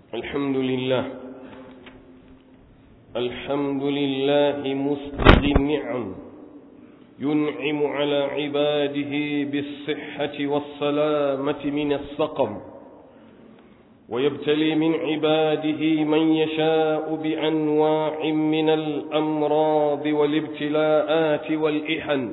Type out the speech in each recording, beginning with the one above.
الحمد لله الحمد لله مسجد النعم ينعم على عباده بالصحة والسلامة من السقم ويبتلي من عباده من يشاء بأنواع من الأمراض والابتلاءات والإحن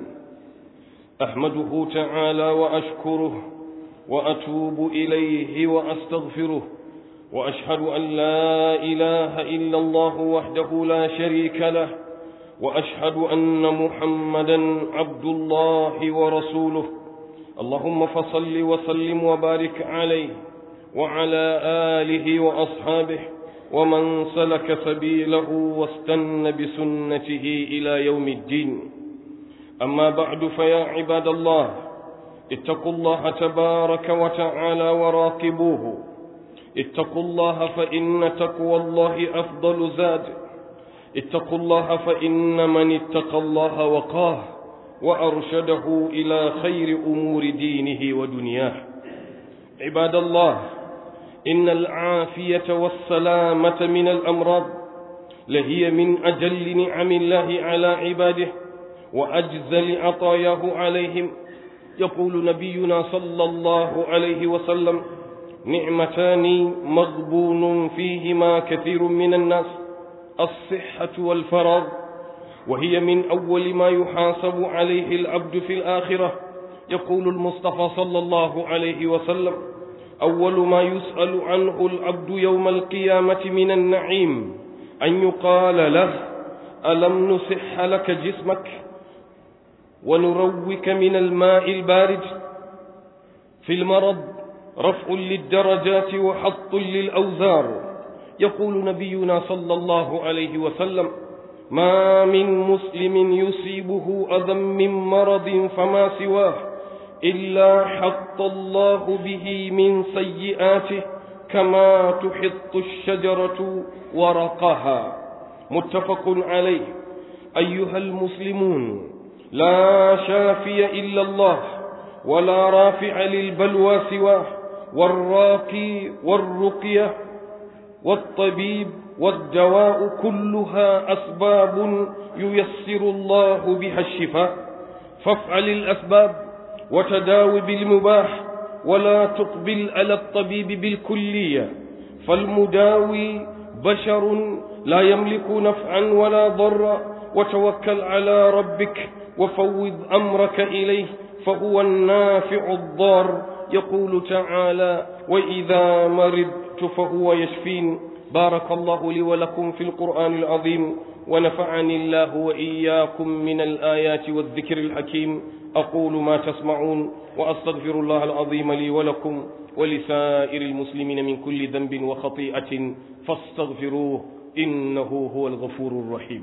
أحمده تعالى وأشكره وأتوب إليه وأستغفره وأشهد أن لا إله إلا الله وحده لا شريك له وأشهد أن محمدا عبد الله ورسوله اللهم فصل وسلم وبارك عليه وعلى آله وأصحابه ومن سلك سبيله واستن بسنته إلى يوم الدين أما بعد فيا عباد الله اتقوا الله تبارك وتعالى وراقبوه اتقوا الله فإن تقوى الله أفضل زاد اتقوا الله فإن من اتقى الله وقاه وأرشده إلى خير أمور دينه ودنياه عباد الله إن العافية والسلامة من الأمراض لهي من أجل نعم الله على عباده وأجزل عطاياه عليهم يقول نبينا صلى الله عليه وسلم نعمتان مغبون فيهما كثير من الناس الصحة والفراغ وهي من أول ما يحاسب عليه العبد في الآخرة يقول المصطفى صلى الله عليه وسلم أول ما يسأل عنه العبد يوم القيامة من النعيم أن يقال له ألم نصح لك جسمك ونروك من الماء البارد في المرض رفع للدرجات وحط للأوزار يقول نبينا صلى الله عليه وسلم ما من مسلم يصيبه أذى من مرض فما سواه إلا حط الله به من سيئاته كما تحط الشجرة ورقها متفق عليه أيها المسلمون لا شافي إلا الله ولا رافع للبلوى سواه والراقي والرقية والطبيب والدواء كلها أسباب ييسر الله بها الشفاء فافعل الأسباب وتداوي بالمباح ولا تقبل على الطبيب بالكلية فالمداوي بشر لا يملك نفعا ولا ضرا وتوكل على ربك وفوض أمرك إليه فهو النافع الضار يقول تعالى وإذا مرضت فهو يشفين بارك الله لي ولكم في القرآن العظيم ونفعني الله وإياكم من الآيات والذكر الحكيم أقول ما تسمعون وأستغفر الله العظيم لي ولكم ولسائر المسلمين من كل ذنب وخطيئة فاستغفروه إنه هو الغفور الرحيم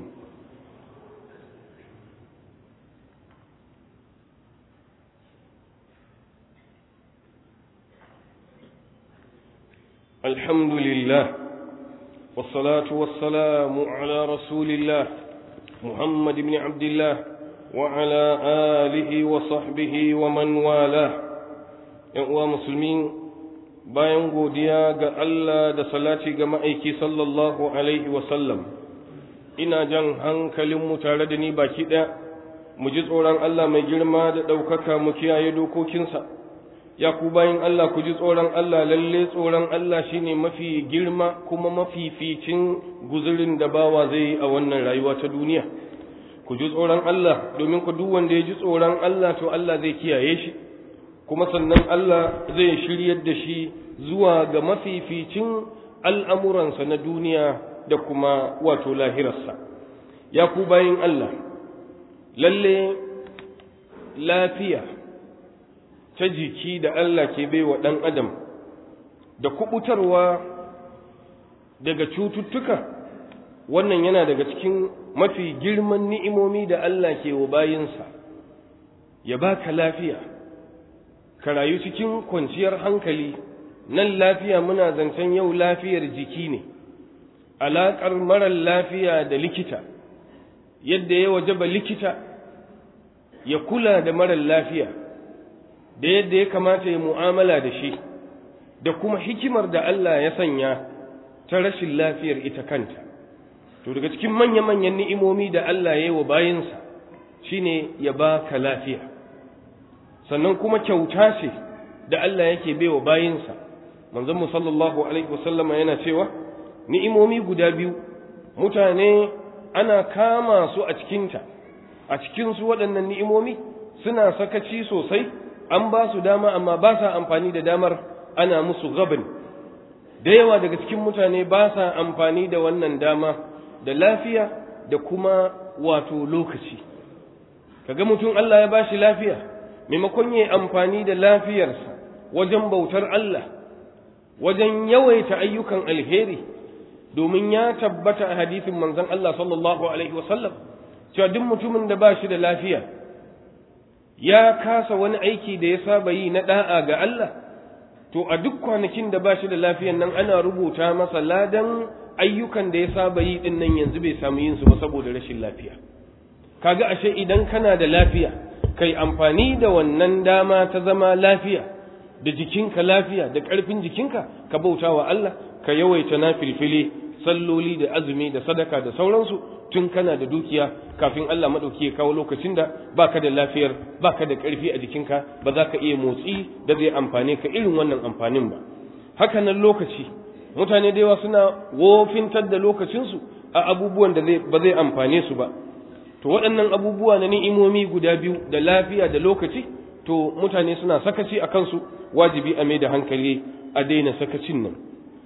الحمد لله والصلاة والسلام على رسول الله محمد بن عبد الله وعلى آله وصحبه ومن والاه uwa musulmi bayan godiya ga Allah da salati ga ma'aiki sallallahu alaihi wasallam ina jan hankalinmu tare da ni baki ɗaya mu ji tsoron Allah mai girma da ɗaukaka mu kiyaye dokokinsa ya ku bayan Allah ku ji tsoron Allah lalle tsoron Allah shine mafi girma kuma mafificin guzurin da bawa zai yi a wannan rayuwa ta duniya ku ji tsoron Allah domin ku duk wanda ya ji tsoron Allah to Allah zai kiyaye shi kuma sannan Allah zai shiryar da shi zuwa ga mafificin al'amuransa na duniya da kuma wato lahirarsa ya ku bayan Allah lalle lafiya ta jiki da Allah ke bai wa ɗan adam da kubutarwa daga cututtuka wannan yana daga cikin mafi girman ni'imomi da Allah ke wa bayinsa ya baka lafiya ka rayu cikin kwanciyar hankali nan lafiya muna zancen yau lafiyar jiki ne alaƙar marar lafiya da likita yadda ya wajaba likita ya kula da marar lafiya da yadda ya kamata ya mu'amala da shi da kuma hikimar da Allah ya sanya ta rashin lafiyar ita kanta to daga cikin manya-manyan ni'imomi da Allah ya yi wa bayinsa shine ya baka lafiya sannan kuma kyauta ce da Allah yake baiwa bayinsa manzon mu sallallahu alaihi wasallama yana cewa ni'imomi guda biyu mutane ana kama su a cikinta a cikin su waɗannan ni'imomi suna sakaci sosai an ba su dama amma ba sa amfani da damar ana musu gabin da yawa daga cikin mutane ba sa amfani da wannan dama da lafiya da kuma wato lokaci kaga mutum Allah ya bashi lafiya maimakon yayi amfani da lafiyarsa wajen bautar Allah wajen yawaita ayyukan alheri domin ya tabbata a hadisin manzon Allah sallallahu alaihi wasallam cewa duk mutumin da bashi da lafiya ya kasa wani aiki da ya saba yi na da'a ga Allah to a duk kwanakin da bashi da lafiyan nan ana rubuta masa ladan ayyukan da ya saba yi din nan yanzu bai samu yin su ba saboda rashin lafiya kaga ashe idan kana da lafiya kai amfani da wannan dama ta zama lafiya da jikinka lafiya da ƙarfin jikinka ka bauta wa Allah ka yawaita na filfili salloli da azumi da sadaka da sauransu tun kana da dukiya kafin Allah maɗauki ya kawo lokacin da baka da lafiyar baka da ƙarfi a jikinka ba za ka iya motsi da zai amfane ka irin wannan amfanin ba haka nan lokaci mutane da yawa suna wofintar da lokacinsu a abubuwan da ba zai amfane su ba to waɗannan abubuwa na ni'imomi guda biyu da lafiya da lokaci to mutane suna sakaci a kansu wajibi a mai da hankali a daina sakacin nan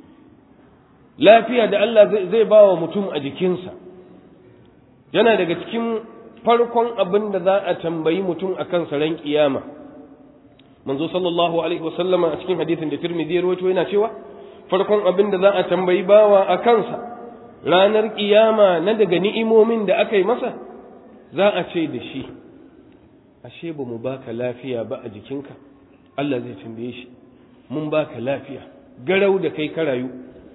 lafiya da Allah zai ba wa mutum a jikinsa yana daga cikin farkon abin da za a tambayi mutum a kansa ran kiyama manzo sallallahu alaihi wasallama a cikin hadisin da Tirmidhi ya rawaito yana cewa farkon abin da za a tambayi bawa a kansa ranar kiyama na daga ni'imomin da aka yi masa za a ce da shi ashe ba mu baka lafiya ba a jikinka Allah zai tambaye shi mun baka lafiya garau da kai ka rayu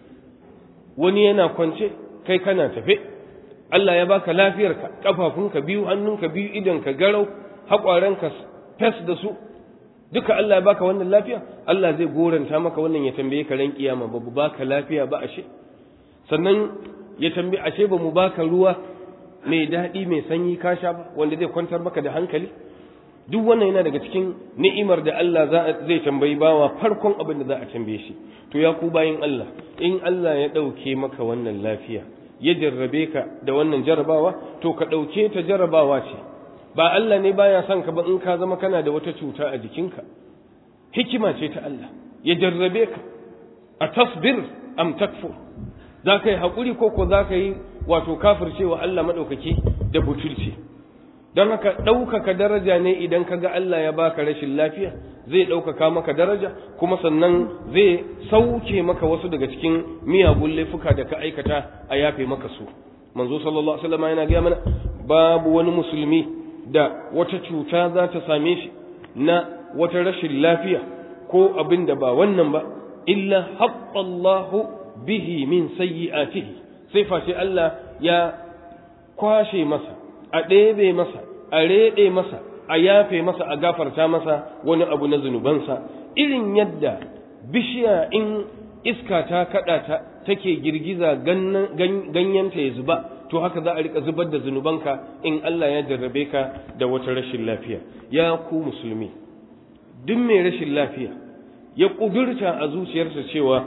wani yana kwance kai kana tafe Allah ya baka lafiyarka kafafunka biyu hannunka biyu idonka garau haƙwaranka fes da su duka Allah ya baka wannan lafiya Allah zai goranta maka wannan ya tambaye ka ran kiyama ba baka lafiya ba ashe sannan ya tambaye ashe ba mu baka ruwa mai daɗi mai sanyi ka sha ba wanda zai kwantar maka da hankali duk wannan yana daga cikin ni'imar da Allah zai tambayi bawa farkon abin da za a tambaye shi to ya ku bayin Allah in Allah ya ɗauke maka wannan lafiya ya jarrabe ka da wannan jarabawa to ka ɗauke ta jarabawa ce ba Allah ne baya son ka ba in ka zama kana da wata cuta a jikinka hikima ce ta Allah ya jarrabe ka a tasbir am takfur za ka yi haƙuri ko ko za ka yi wato kafircewa Allah maɗaukaki da butulci don haka ɗaukaka daraja ne idan ka ga Allah ya baka rashin lafiya zai ɗaukaka maka daraja kuma sannan zai sauke maka wasu daga cikin miyagun laifuka da ka aikata a yafe maka su manzo sallallahu alaihi wasallam yana gaya mana babu wani musulmi da wata cuta za ta same shi na wata rashin lafiya ko abin da ba wannan ba illa haqqallahu bihi min sayyi'atihi sai face Allah ya kwashe masa a ɗebe masa a reɗe masa a yafe masa a gafarta masa wani abu na zunubansa irin yadda bishiya in iska ta kaɗa ta take girgiza ganyenta ya zuba to haka za a rika zubar da zunubanka in Allah ya jarrabe ka da wata rashin lafiya ya ku musulmi duk mai rashin lafiya ya ƙudurta a zuciyarsa cewa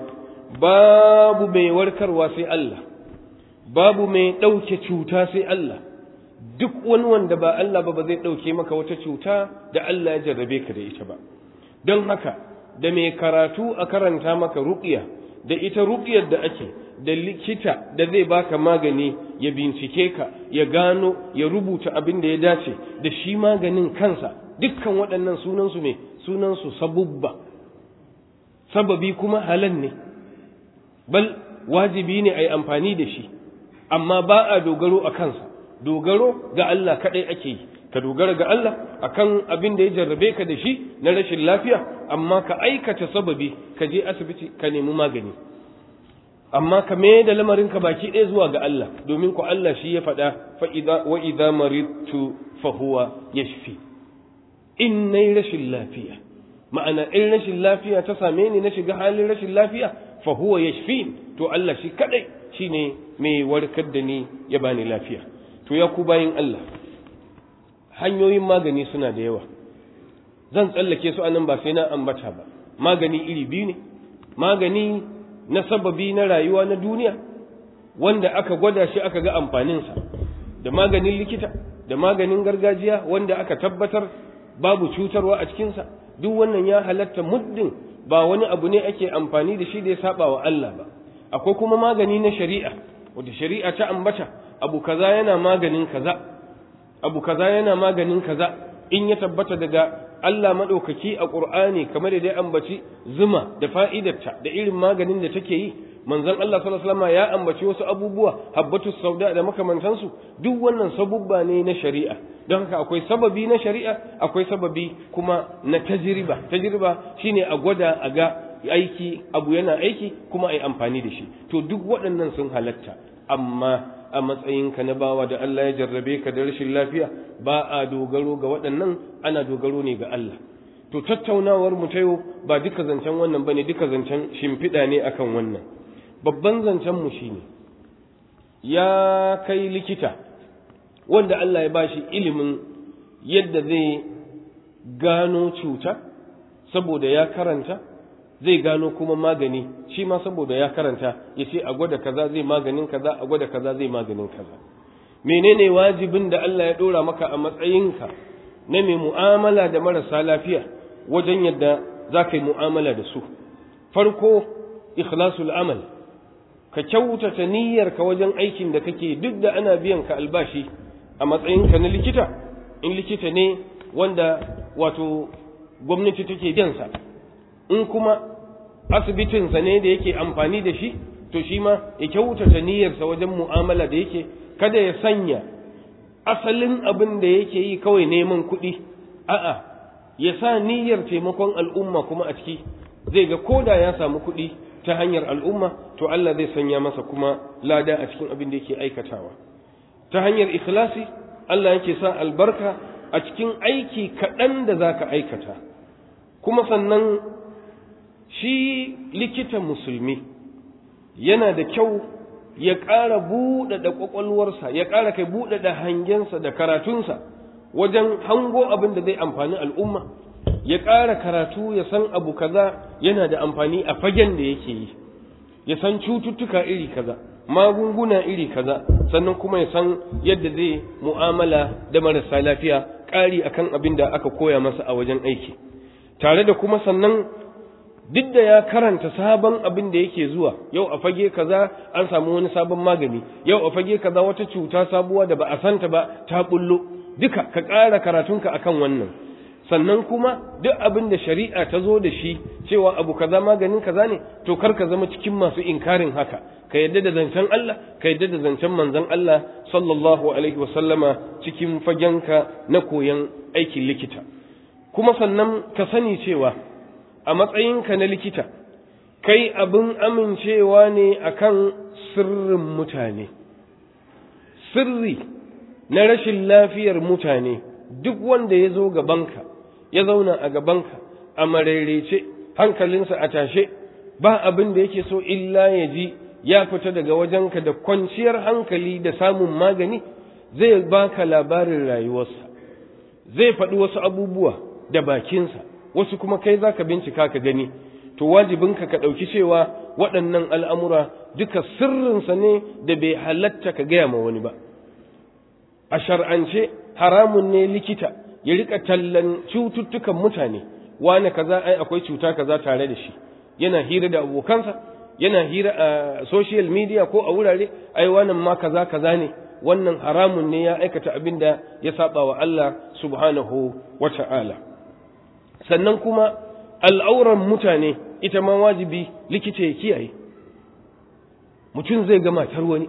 babu mai warkarwa sai Allah babu mai ɗauke cuta sai Allah duk wani wanda ba Allah ba ba zai ɗauke maka wata cuta da Allah ya jarrabe ka da ita ba don haka da mai karatu a karanta maka ruƙiya da ita ruƙiyar da ake da likita da zai baka magani ya bincike ka ya gano ya rubuta abin da ya dace da shi maganin kansa dukkan waɗannan sunansu ne sunansu sabubba sababi kuma halal ne bal wajibi ne a yi amfani da shi amma ba a dogaro a kansa dogaro ga Allah kaɗai ake yi ka dogara ga Allah akan abin da ya jarrabe ka da shi na rashin lafiya amma ka aikata sababi ka je asibiti ka nemi magani amma ka mai da lamarinka baki ɗaya zuwa ga Allah domin ku Allah shi ya faɗa wa idza maridtu fa huwa yashfi in nayi rashin lafiya ma'ana in rashin lafiya ta same ni na shiga halin rashin lafiya fa huwa yashfin to Allah shi kadai shine mai warkar da ni ya bani lafiya to ya ku bayin Allah hanyoyin magani suna da yawa zan tsallake su anan ba sai na ambata ba magani iri biyu ne magani na sababi na rayuwa na duniya wanda aka gwada shi aka ga amfaninsa da maganin likita da maganin gargajiya wanda aka tabbatar babu cutarwa a cikinsa duk wannan ya halatta muddin ba wani abu ne ake amfani da shi da ya saba wa Allah ba akwai kuma magani na shari'a wanda shari'a ta ambata abu kaza yana maganin kaza abu kaza yana maganin kaza in ya tabbata daga Allah maɗaukaki a ƙur'ani kamar da dai ambaci zuma da fa'idarta da irin maganin da take yi manzon Allah sallallahu alaihi wasallam ya ambaci wasu abubuwa habbatu sauda da makamantansu duk wannan sabubba ne na shari'a don haka akwai sababi na shari'a akwai sababi kuma na tajriba tajriba shine a gwada a ga aiki abu yana aiki kuma ai amfani da shi to duk waɗannan sun halatta amma a matsayinka na bawa da Allah ya jarrabe ka da rashin lafiya ba a dogaro ga waɗannan ana dogaro ne ga Allah to tattaunawar mu ta yau ba duka zancen wannan bane duka zancen shimfiɗa ne akan wannan babban zancen mu shine ya kai likita wanda Allah ya bashi ilimin yadda zai gano cuta saboda ya karanta zai gano kuma magani shi ma saboda ya karanta ya ce a gwada kaza zai maganin kaza a gwada kaza zai maganin kaza menene wajibin da Allah ya dora maka a matsayinka na mai mu'amala da marasa lafiya wajen yadda za ka yi mu'amala da su farko ikhlasul amal ka kyautata niyyarka wajen aikin da kake duk da ana biyan ka albashi a matsayinka na likita in likita ne wanda wato gwamnati take biyansa in kuma asibitinsa ne da yake amfani da shi to shi ma ya kyautata niyyarsa wajen mu'amala da yake kada ya sanya asalin abin da yake yi kawai neman kuɗi a'a ya sa niyyar taimakon al'umma kuma a ciki zai ga koda ya samu kuɗi ta hanyar al'umma to Allah zai sanya masa kuma lada a cikin abin da yake aikatawa ta hanyar ikhlasi Allah yake sa albarka a cikin aiki kaɗan da za ka aikata kuma sannan shi likita musulmi yana da kyau ya ƙara buɗaɗa ƙwaƙwalwarsa ya ƙara kai buɗaɗa hangensa da karatunsa wajen hango abin da zai amfani al'umma ya ƙara karatu ya san abu kaza yana da amfani a fagen da yake yi ya san cututtuka iri kaza magunguna iri kaza sannan kuma ya san yadda zai mu'amala da marasa lafiya ƙari akan abin da aka koya masa a wajen aiki tare da kuma sannan duk da ya karanta sabon abin da yake zuwa yau a fage kaza an samu wani sabon magani yau a fage kaza wata cuta sabuwa da ba a santa ba ta bullo duka ka ƙara karatunka akan wannan sannan kuma duk abin da shari'a ta zo da shi cewa abu kaza maganin kaza ne to kar ka zama cikin masu inkarin haka ka yadda da zancen Allah ka yadda da zancen manzon Allah sallallahu alaihi wasallama cikin fagenka na koyon aikin likita kuma sannan ka sani cewa a matsayinka na likita kai abin amincewa ne akan sirrin mutane sirri na rashin lafiyar mutane duk wanda ya zo gabanka ya zauna a gabanka a maraice hankalinsa a tashe ba abin da yake so illa ya ji ya fita daga wajenka da kwanciyar hankali da samun magani zai baka labarin rayuwarsa zai faɗi wasu abubuwa da bakinsa wasu kuma kai za ka bincika ka gani to wajibinka ka ɗauki cewa waɗannan al'amura duka sirrinsa ne da bai halatta ka gaya ma wani ba a shar'ance haramun ne likita ya rika tallan cututtukan mutane wane kaza ai akwai cuta kaza tare da shi yana hira da abokansa yana hira a social media ko a wurare ai wannan ma kaza kaza ne wannan haramun ne ya aikata abin da ya saba wa Allah subhanahu wa ta'ala sannan kuma al'auran mutane ita ma wajibi likita ya kiyaye mutum zai ga matar wani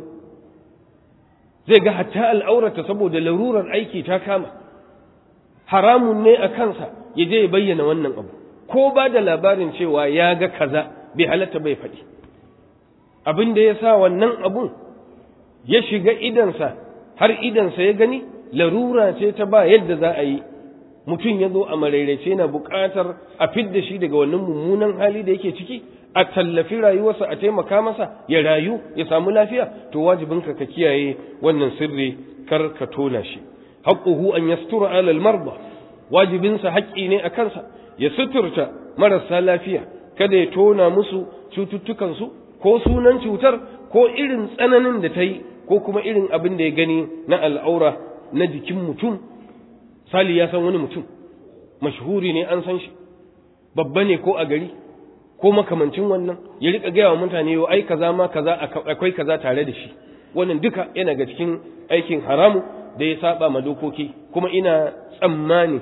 zai ga hatta al'aurata saboda larurar aiki ta kama haramun ne a kansa ya je ya bayyana wannan abu ko ba da labarin cewa ya ga kaza bai halatta bai faɗi abin da ya sa wannan abun ya shiga idansa har idansa ya gani larura ce ta ba yadda za a yi mutum ya zo a marairace na buƙatar a fidda shi daga wannan mummunan hali da yake ciki a tallafi rayuwarsa a taimaka masa ya rayu ya samu lafiya to wajibinka ka kiyaye wannan sirri kar ka tona shi haqquhu an yastura ala al-marda wajibinsa haƙƙi ne a kansa ya suturta marasa lafiya kada ya tona musu cututtukansu ko sunan cutar ko irin tsananin da ta yi ko kuma irin abin da ya gani na al'aura na jikin mutum sali ya san wani mutum mashhuri ne an san shi babba ne ko a gari ko makamancin wannan ya rika gaya wa mutane yau ai kaza ma kaza akwai kaza tare da shi wannan duka yana ga cikin aikin haramu da ya saba ma dokoki kuma ina tsammani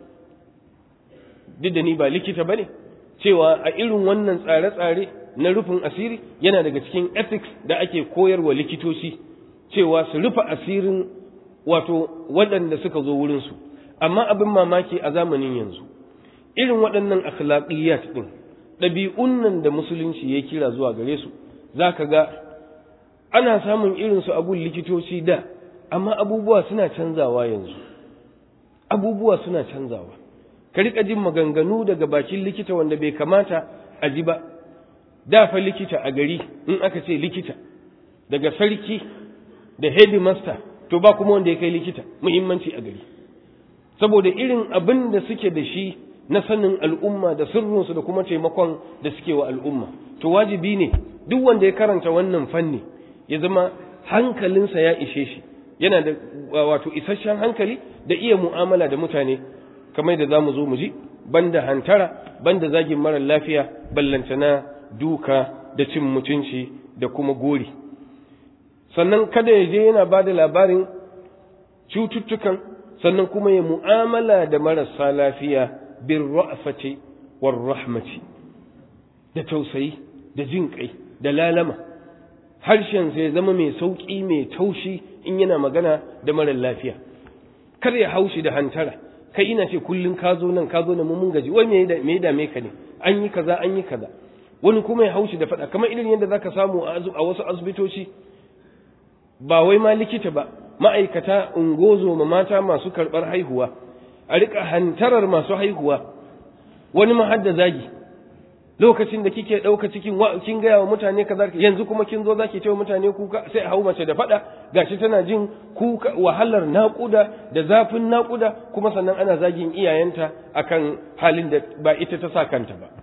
duk da ni ba likita bane cewa a irin wannan tsare-tsare na rufin asiri yana daga cikin ethics da ake koyarwa likitoci cewa su rufe asirin wato waɗanda suka zo wurinsu amma abin mamaki a zamanin yanzu irin waɗannan akhlaqiyat ɗin ɗabi'un nan da musulunci ya kira zuwa gare su za ka ga ana samun irinsu abun likitoci da amma abubuwa suna canzawa yanzu abubuwa suna canzawa ka riƙa jin maganganu daga bakin likita wanda bai kamata a ji ba da fa likita a gari in aka ce likita daga sarki da headmaster to ba kuma wanda ya kai likita muhimmanci a gari saboda irin abin da suke da shi na sanin al'umma da sirrinsu da kuma taimakon da suke wa al'umma to wajibi ne duk wanda ya karanta wannan fanni ya zama hankalinsa ya ishe shi yana da wato isasshen hankali da iya mu'amala da mutane kamar da za mu zo mu ji banda hantara banda zagin marar lafiya ballantana duka da cin mutunci da kuma gori sannan kada ya je yana ba da labarin cututtukan sannan kuma ya mu'amala da marasa lafiya bin ra'afati war rahmati da tausayi da jin kai da lalama harshen sai zama mai sauki mai taushi in yana magana da marar lafiya kar ya haushi da hantara kai ina ce kullun ka zo nan ka zo nan mun gaji wai me ya dame ka ne an yi kaza an yi kaza wani kuma ya haushi da faɗa kamar irin yadda zaka samu a wasu asibitoci ba wai ma likita ba ma'aikata ungozo ma mata masu karɓar haihuwa a riƙa hantarar masu haihuwa wani ma hadda zagi lokacin da kike ɗauka cikin kin gaya wa mutane kaza yanzu kuma kin zo zaki ce wa mutane kuka sai a hau mace da faɗa gashi tana jin kuka wahalar naƙuda da zafin naƙuda kuma sannan ana zagin iyayenta akan halin da ba ita ta sa kanta ba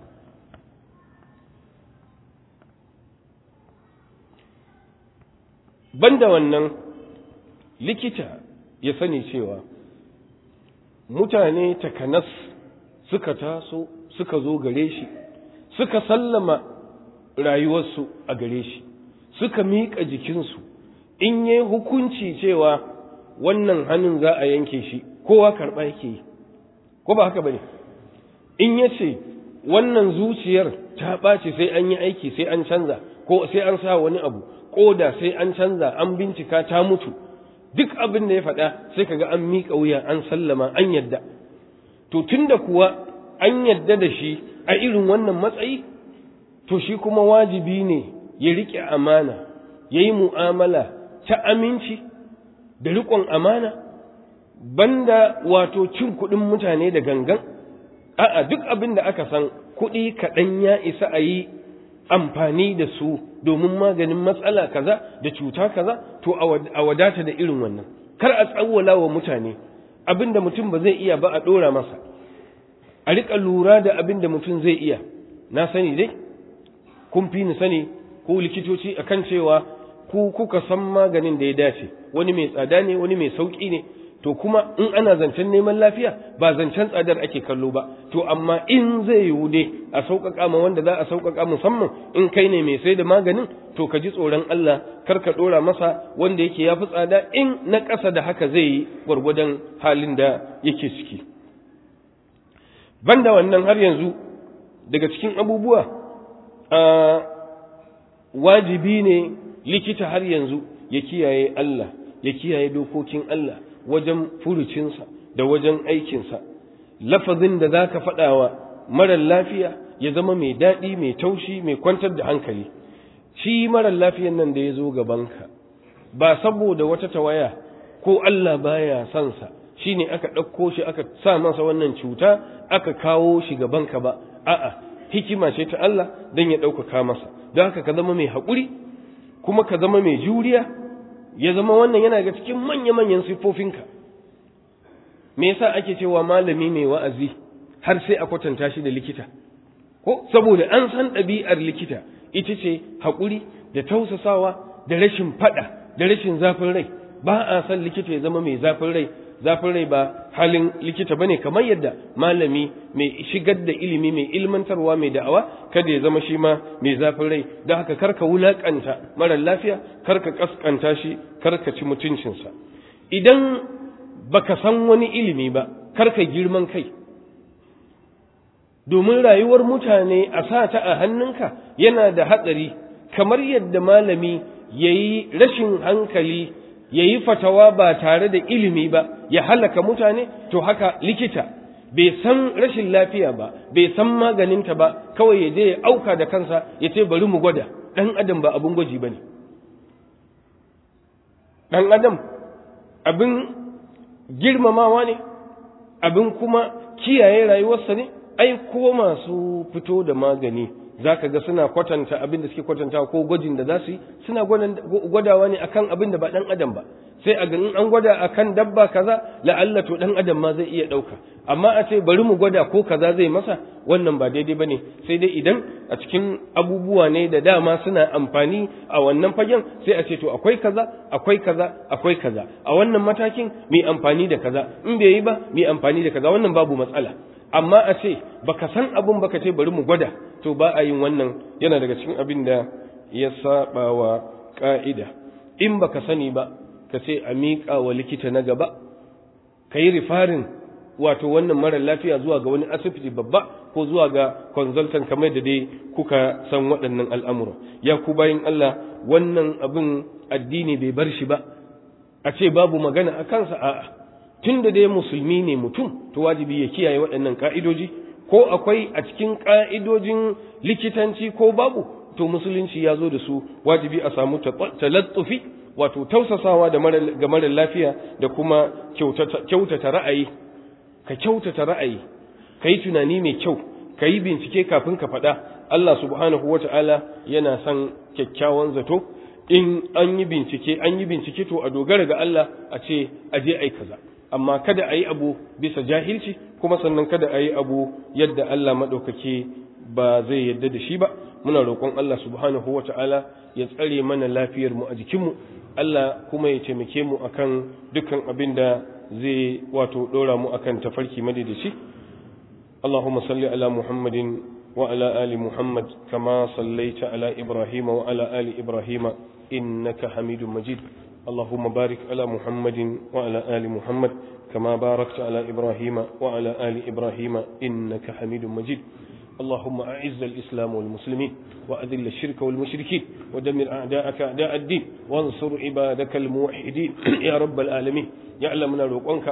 banda wannan likita ya sani cewa mutane takanas suka taso suka zo gare shi suka sallama rayuwarsu a gare shi suka miƙa jikinsu in yi hukunci cewa wannan hannun za a yanke shi kowa karɓa yake yi ko ba haka ba ne in ya ce wannan zuciyar ta ɓace sai an yi aiki sai an canza ko sai an sa wani abu ƙoda sai an canza an bincika ta mutu duk abin da ya faɗa sai kaga an miƙa wuya an sallama an yadda to tunda kuwa an yadda da shi a irin wannan matsayi to shi kuma wajibi ne ya riƙe amana ya yi mu'amala ta aminci da riƙon amana banda wato cin kuɗin mutane da gangan a'a duk abin da aka san kuɗi kaɗan ya isa a yi amfani da su domin maganin matsala kaza da cuta kaza to a wadata da irin wannan kar a tsawwala wa mutane abin da mutum ba zai iya ba a ɗora masa a riƙa lura da abin da mutum zai iya na sani dai kun fi ni sani ko likitoci akan cewa ku kuka san maganin da ya dace wani mai tsada ne wani mai sauƙi ne to kuma in ana zancen neman lafiya ba zancen tsadar ake kallo ba to amma in zai yiwu dai a sauƙaƙa ma wanda za a sauƙaƙa musamman in kai ne mai sai da maganin to ka ji tsoron Allah kar ka ɗora masa wanda yake ya fi tsada in na ƙasa da haka zai yi gwargwadon halin da yake ciki banda wannan har yanzu daga cikin abubuwa wajibi ne likita har yanzu ya kiyaye Allah ya kiyaye dokokin Allah wajen furucinsa da wajen aikinsa lafazin da za ka faɗawa marar lafiya ya zama mai daɗi mai taushi mai kwantar da hankali shi marar lafiyan nan da ya zo gabanka ba saboda wata tawaya ko Allah baya son sa shine aka ɗauko shi aka sa masa wannan cuta aka kawo shi gabanka ba a'a hikima ce ta Allah don ya ɗaukaka masa don haka ka zama mai haƙuri kuma ka zama mai juriya ya zama wannan yana ga cikin manya-manyan siffofinka me yasa ake cewa malami mai wa'azi har sai a kwatanta shi da likita ko saboda an san ɗabi'ar likita ita ce haƙuri da tausasawa da rashin faɗa da rashin zafin rai ba a san likita ya zama mai zafin rai zafin rai ba halin likita bane kamar yadda malami mai shigar da ilimi mai ilmantarwa mai da'awa kada ya zama shi ma mai zafin rai don haka karka wulakanta marar lafiya karka kaskanta shi karka ci mutuncinsa idan baka san wani ilimi ba karka girman kai domin rayuwar mutane a sa ta a hannunka yana da hatsari kamar yadda malami ya yi rashin hankali ya yi fatawa ba tare da ilimi ba ya halaka mutane to haka likita bai san rashin lafiya ba bai san maganinta ba kawai ya je ya auka da kansa ya ce bari mu gwada ɗan adam ba abin gwaji ba ne ɗan adam abin girmamawa ne abin kuma kiyaye rayuwarsa ne ai ko masu fito da magani za ka ga suna kwatanta abin da suke kwatanta ko gwajin da za su yi suna gwadawa ne akan abin da ba ɗan adam ba sai a ganin an gwada akan dabba kaza la'alla to ɗan adam ma zai iya ɗauka amma a ce bari mu gwada ko kaza zai masa wannan ba daidai ba ne sai dai idan a cikin abubuwa ne da dama suna amfani a wannan fagen sai a ce to akwai kaza akwai kaza akwai kaza a wannan matakin mai amfani da kaza in bai yi ba mai amfani da kaza wannan babu matsala amma a ce baka san abun baka ce bari mu gwada to ba a yin wannan yana daga cikin abin da ya saba wa ka'ida in baka sani ba ka ce a miƙa wa likita na gaba ka yi rifarin wato wannan mara lafiya zuwa ga wani asibiti babba ko zuwa ga consultant kamar da dai kuka san waɗannan al'amura ya ku bayin Allah wannan abin addini bai bar shi ba a ce babu magana a kansa a'a tun da dai musulmi ne mutum to wajibi ya kiyaye waɗannan ƙa'idoji ko akwai a cikin ƙa'idojin likitanci ko babu to musulunci ya zo da su wajibi a samu talattufi wato tausasawa da ga mara lafiya da kuma kyautata ra'ayi ka kyautata ra'ayi ka yi tunani mai kyau ka yi bincike kafin ka faɗa Allah subhanahu wa ta'ala yana son kyakkyawan zato in an yi bincike an yi bincike to a dogara ga Allah a ce a je ai kaza amma kada a yi abu bisa jahilci kuma sannan kada a yi abu yadda Allah maɗaukaki ba zai yadda da shi ba muna roƙon Allah subhanahu wa ta'ala ya tsare mana lafiyar mu a jikinmu Allah kuma ya taimake mu akan dukkan abin da zai wato ɗora mu akan tafarki madaidaici اللهم صل على محمد وعلى آل محمد كما صليت على إبراهيم وعلى آل إبراهيم إنك حميد مجيد اللهم بارك على محمد وعلى آل محمد كما باركت على إبراهيم وعلى آل إبراهيم إنك حميد مجيد اللهم أعز الإسلام والمسلمين وأذل الشرك والمشركين ودمر أعداءك أعداء الدين وانصر عبادك الموحدين يا رب العالمين يعلمنا روقنك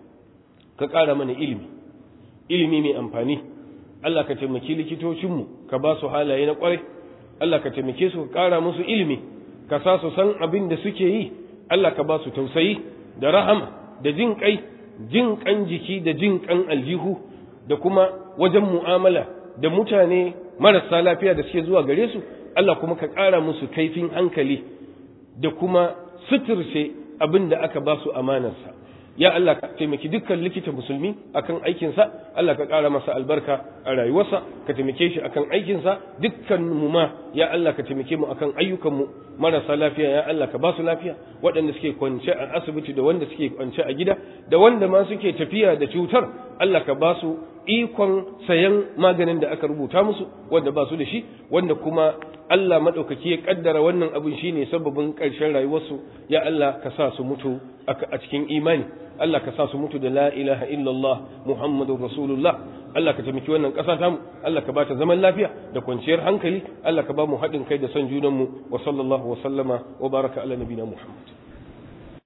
كقال من علمي ilimi mai amfani Allah ka taimaki likitocinmu ka ba su halaye na kwarai Allah ka taimake su ka ƙara musu ilimi ka sa su san abin da suke yi Allah ka ba su tausayi da rahama da jin kai jin kan jiki da jin kan aljihu da kuma wajen mu'amala da mutane marasa lafiya da suke zuwa gare su Allah kuma ka ƙara musu kaifin hankali da kuma suturce abin da aka ba su amanarsa ya Allah ka taimaki dukkan likita musulmi akan aikinsa Allah ka ƙara masa albarka a rayuwarsa ka taimake shi akan aikinsa dukkan mu ma ya Allah ka taimake mu akan ayyukanmu marasa lafiya ya Allah ka ba su lafiya waɗanda suke kwance a asibiti da wanda suke kwance a gida da wanda ma suke tafiya da cutar Allah ka ba su ikon sayan maganin da aka rubuta musu wanda ba su da shi wanda kuma Allah maɗaukaki ya ƙaddara wannan abin shine sababin ƙarshen rayuwarsu ya Allah ka sa su mutu a cikin imani Allah ka sa su mutu da la ilaha illallah Muhammadur Rasulullah Allah ka taimaki wannan ƙasa tamu Allah ka bata zaman lafiya da kwanciyar hankali Allah ka ba mu haɗin kai da son junanmu wa sallallahu wa sallama wa baraka ala nabina Muhammad